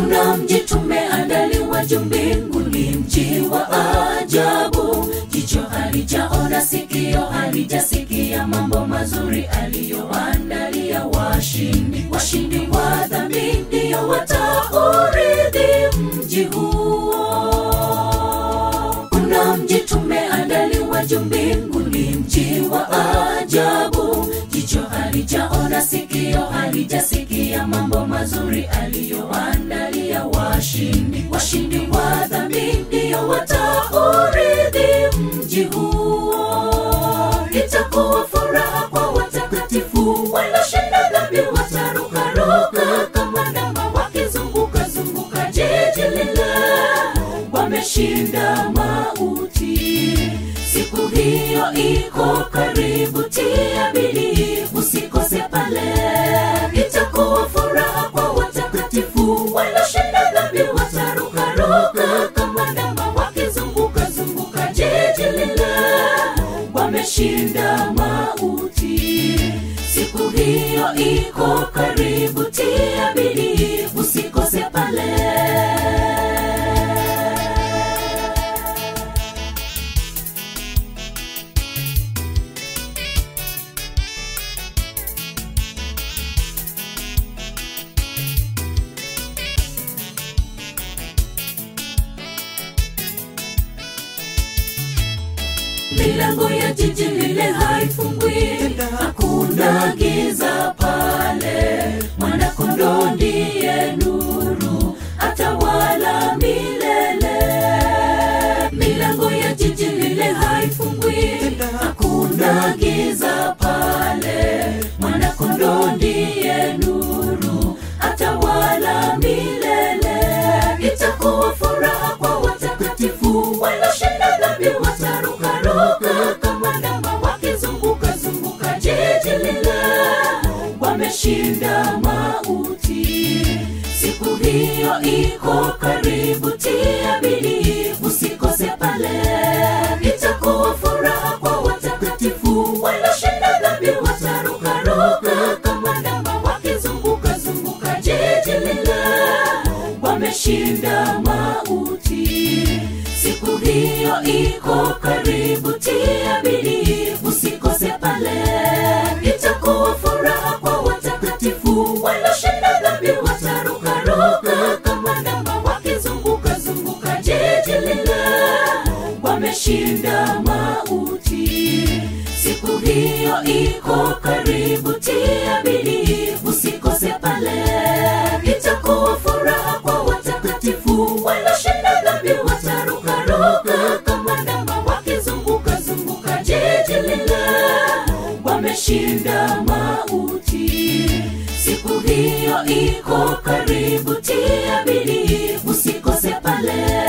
kuna mji tumeandaliwa juu mbinguni mji wa ajabu jicho halijaona sikio halijasikia mambo mazuri aliyoandalia washindi washindi wa dhambi ndio wataurithi mji huo kuna mji tumeandaliwa juu mbinguni mji wa ajabu jicho halijaona sikio halijasikia mambo mazuri aliyoandalia washindi washindi wa dhambi ndio wataurithi mji huo itakuwa furaha kwa watakatifu walioshinda dhambi watarukaruka kama ndama wakizunguka zunguka jiji lile wameshinda mauti siku hiyo iko karibu tia bidii usikose pale itakuwa furaha kwa watakatifu walioshinda dhambi watarukaruka kama ndama wakizunguka zunguka jiji lile wameshinda mauti siku hiyo iko karibu tia bidii usikose pale milango ya jiji lile haifungwi hakuna giza pale mwanakondoo ndiye nuru atawala milele milango ya jiji lile haifungwi hakuna giza pale mwanakondoo ndiye nuru atawala milele itakuwa furaha kwa watakatifu walioshinda dhambi watarukaruka kama ndama wakizunguka zunguka jiji lile wameshinda mauti siku hiyo iko karibu tia bidii usikose pale itakuwa furaha kwa watakatifu walioshinda dhambi watarukaruka kama ndama wakizunguka zunguka jiji lile wameshinda mauti siku hiyo iko karibu tia bidii usikose pale itakuwa furaha kwa watakatifu walioshinda dhambi watarukaruka kama ndama wakizunguka zunguka jiji lile wameshinda mauti siku hiyo iko karibu tia bidii usikose pale itakuwa furaha kwa watakatifu walioshinda dhambi watarukaruka kama ndama wakizunguka zunguka jiji lile wameshinda mauti siku hiyo iko karibu tia bidii usikose pale